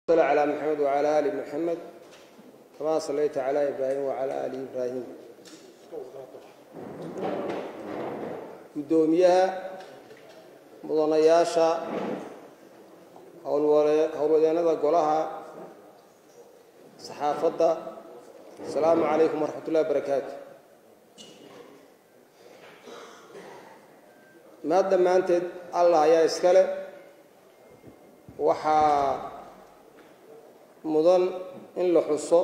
صل على محمد وعلى آل محمد كما صليت على إبراهيم وعلى آل إبراهيم gudoomiyaha mudanayaasha howlwadeennada golaha saxaafadda asalaamu calaykum waraxmat ullahi barakaatu maad dhammaanteed allah ayaa iskale waxaa mudan in la xuso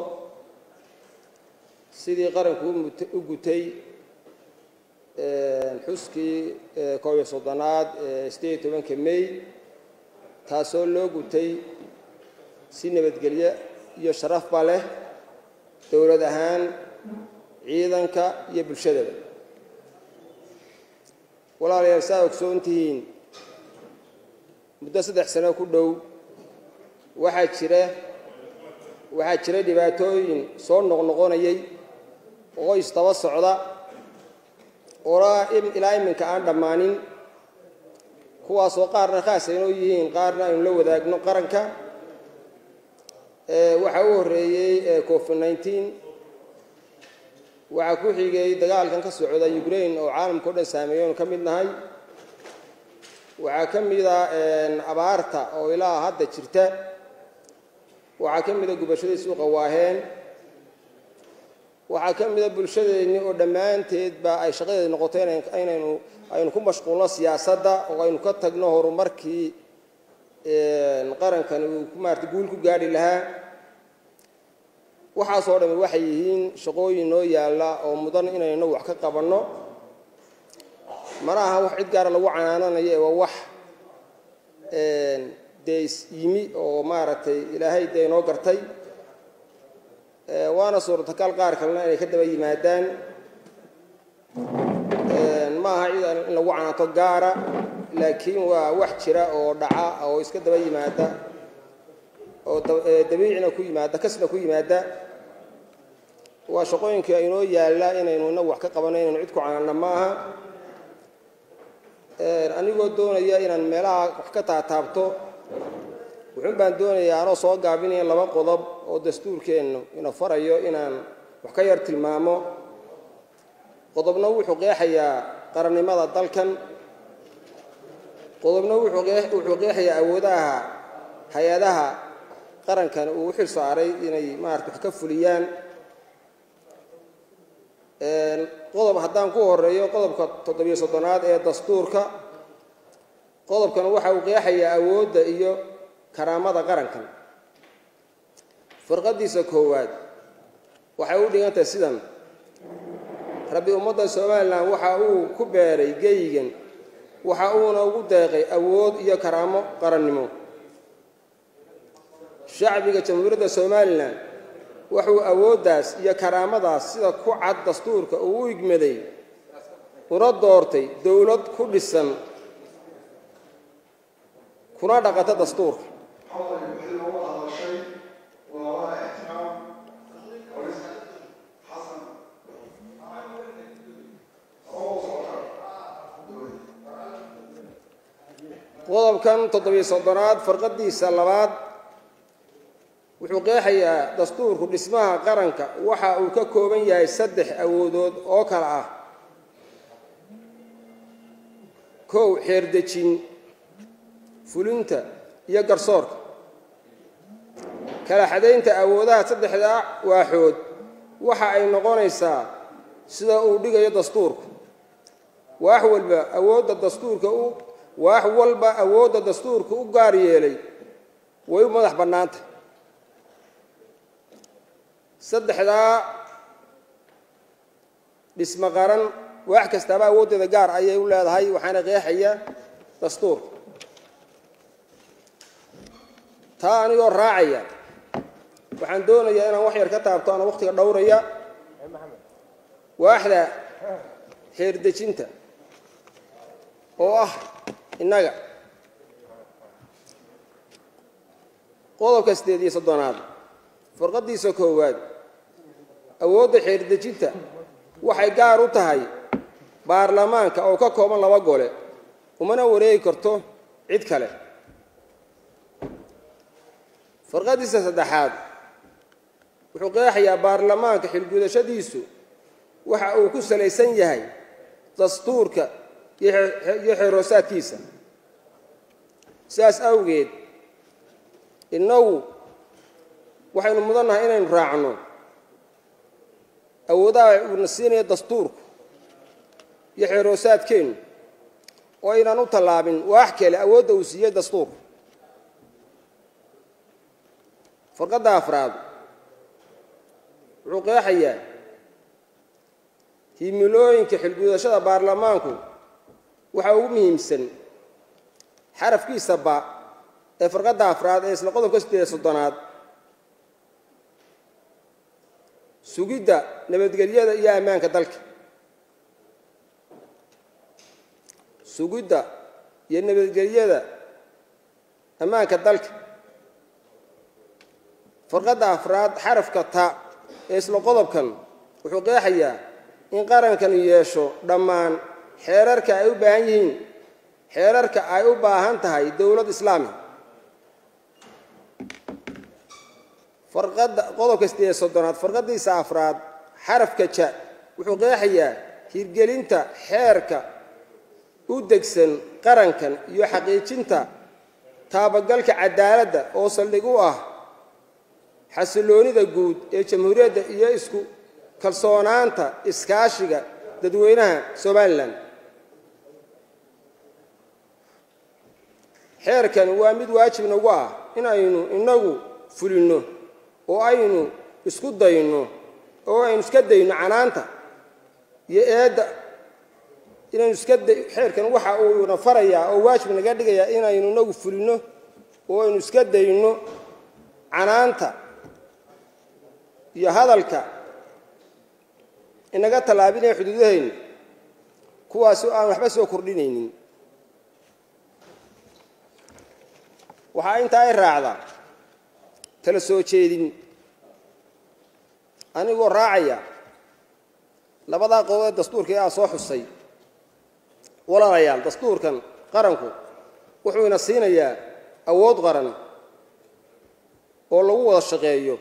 sidii qaranku u gutay xuskii koob iyo soddonaad ee sideed iyo tobanka may taasoo loo gutay si nabadgelyo iyo sharafba leh dowlad ahaan ciidanka iyo bulshadaba walaalayaal saa ogsoon tihiin muddo saddex sano ku dhow waxaa jira waxaa jira dhibaatooyin soo noqnoqonayay oo isdaba socda oolaa ilaa iminka aan dhammaanin kuwaasoo qaarna khaas aynoo yihiin qaarna aynu la wadaagno qaranka waxaa u horreeyey covid nineteen waxaa ku xigay dagaalkan ka socda ukraine oo caalamka o dhan saameeya aynu ka mid nahay waxaa ka mida abaarta oo ilaa hadda jirta waxaa ka mida gubashadii suuqa waaheen waxaa ka mida bulshadeenni oo dhammaanteedba ay shaqadeeda noqotay inaynu aynu ku mashquulno siyaasadda oo aynu ka tagno horumarkii qarankani uu maarata guul ku gaadhi lahaa waxaasoo dhami waxay yihiin shaqooyin noo yaalla oo mudan inaynu wax ka qabanno mana aha wax cid gaara lagu canaananayo ee waa wax dee is yimi oo maaragtay ilaahay dee inoo gartay waana suurtagal qaar kalena inay ka daba yimaadaan ma aha cid in lagu canaanto gaara laakiin waa wax jira oo dhaca oo iska daba yimaada oo dabiicina ku yimaada kasna ku yimaada waa shaqooyinka inoo yaalla inaynu inagu wax ka qabanno inaynu cid ku canaanna ma aha anigoo doonaya inaan meelaha wax ka taataabto wuxuun baan doonayaa anoo soo gaabinaya laba qodob oo dastuurkeennu ina farayo inaan wax ka yar tilmaamo qodobna wuxuu qeexayaa qarannimada dalkan qodobna wuxuu qeexayaa awoodaha hay-adaha qarankan uu u xil saaray inay maarata wax ka fuliyaan qodob haddaan ku horeeyo qodobka toddobiyo soddonaad ee dastuurka qodobkan waxa uu qeexayaa awoodda iyo karaamada qarankan firqadiisa koowaad waxay u dhigan tahay sidan rabbi ummadda somalilan waxa uu ku beeray geyigan waxa uuna ugu deeqay awood iyo karaamo qarannimo shacbiga jamhuuriyadda somalilan wuxuu awooddaas iyo karaamadaas sida ku cad dastuurka uu u igmaday una doortay dowlad ku dhisan kuna dhaqata dastuurka qodobkan toddobiyo soddonaad farqadiisa labaad wuxuu qeexayaa dastuurku dhismaha qaranka waxa uu ka kooban yahay saddex awoodood oo kale ah kow xeerdejin fulinta iyo garsoorka kala xadaynta awoodaha saddexdaa waaxood waxa ay noqonaysaa sida uu dhigayo dastuurku waax walba awoodda dastuurka u waax walba awoodda dastuurka u gaar yeelay way u madax bannaanta saddexdaa dhismo qaran waax kastaaba awooddeeda gaar ayay u leedahay waxaana qeexaya dastuurka taa anigoo raacaya waxaan doonayaa inaan wax yar ka taabto ana wakhtiga dhowraya waaxda xeerdejinta oo ah innaga qodobka siddeed iyo soddonaad farqadiisa koowaad awoodda xeerdejinta waxay gaar u tahay baarlamaanka oo ka kooban laba gole umana wareegi karto cid kale farqadiisa saddexaad wuxuu qeexayaa baarlamaanka xilgudashadiisu waxa uu ku salaysan yahay dastuurka iyo xeeroosaadkiisa sidaas awgeed innagu waxaynu mudannahay inaynu raacno awoodaha uuna siinaya dastuurku iyo xeeroosaadkeennu oo aynaan u tallaabin waax kale awoodda uu siiyey dastuurka farqadda afraad wuxuu qeexayaa himilooyinka xilgudashada baarlamaanku waxaa ugu muhiimsan xarafkiisa ba ee farqadda afraad ee isla qodobka siddeed soddonaad sugidda nabadgelyada iyo ammaanka dalka sugidda iyo nabadgelyada ammaanka dalka farqadda afraad xarafka ta ee isla qodobkan wuxuu qeexayaa in qarankanu yeesho dhammaan xeerarka ay u baahan yihiin xeerarka ay u baahan tahay dowlad islaami farqadda qodobka sideed soddonaad farqaddiisa afraad xarafka ja wuxuu qeexayaa hirgelinta xeerka u degsan qarankan iyo xaqiijinta taabagalka cadaaladda oo saldhig u ah xasiloonida guud ee jamhuuriyadda iyo isku kalsoonaanta iskaashiga dadweynaha somalilan xeerkan waa mid waajib nagu ah in aynu inagu fulinno oo aynu isku dayno oo aynu iska dayno canaanta iyo eedda inaynu iska xeerkan waxa uuna farayaa oo waajib naga dhigayaa inaynu inagu fulinno oo aynu iska dayno canaanta iyo hadalka inaga tallaabinaya xuduudahayna kuwaasi aan waxba soo kordhinaynin waxaa intaa ay raacdaa tala soo jeedin anigoo raacaya labadaa qodob ee dastuurka ee aa soo xusay walaalayaal dastuurkan qaranku wuxuu ina siinayaa awood qaran oo lagu wada shaqeeyo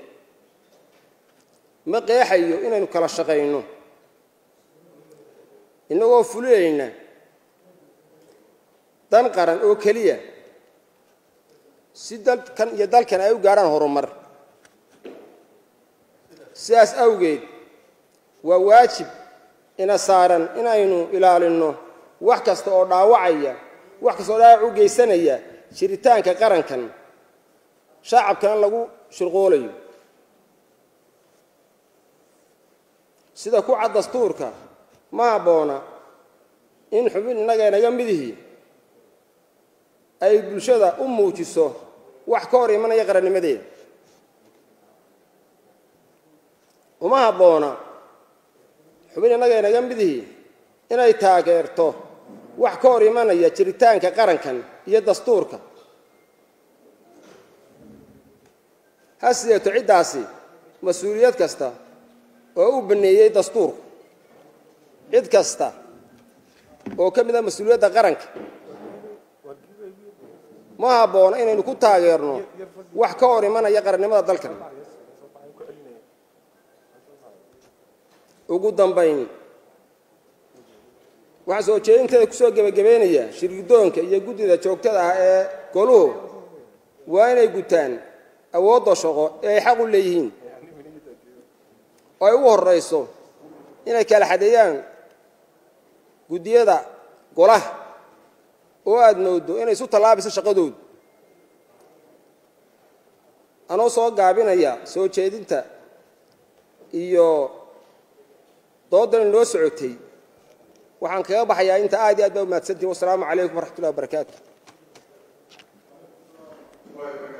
ma qeexayo inaynu kala shaqayno innagoo fulinayna dan qaran oo keliya si dalkan iyo dalkan ay u gaadhaan horumar sidaas awgeed waa waajib ina saaran inaynu ilaalinno wax kasta oo dhaawacaya wax kasta oo dhaawac u geysanaya jiritaanka qarankan shacabkana lagu shirqoolayo sida ku cad dastuurka ma habboona in xubin innaga naga midihii ay bulshada u muujiso wax ka hor imanaya qarannimadeeda uma habboona xubin innaga naga midihii inay taageerto wax ka hor imanaya jiritaanka qarankan iyo dastuurka ha sideeto ciddaasi mas-uuliyad kasta oo u baneeyey dastuurku cid kasta oo ka mid a mas-uuliyadda qaranka ma habboona inaynu ku taageerno wax ka hor imanaya qarannimada dalkan ugu dambayn waxaa soo jeedinteeda kusoo gebagabaynaya shirgidoonka iyo guddida joogtada ah ee goluhu waa inay gutaan awoodda shaqo ee ay xaq u leeyihiin oo ay ugu horrayso inay kala xadeeyaan guddiyada golaha oo aada mooddo inay isu tallaabayso shaqadoodu anoo soo gaabinaya soo jeedinta iyo doodan loo socotay waxaan kaga baxayaa inta aad iyo aad baa umahadsantihin wasalaamu calaykum waraxmat ullahi wabarakaatu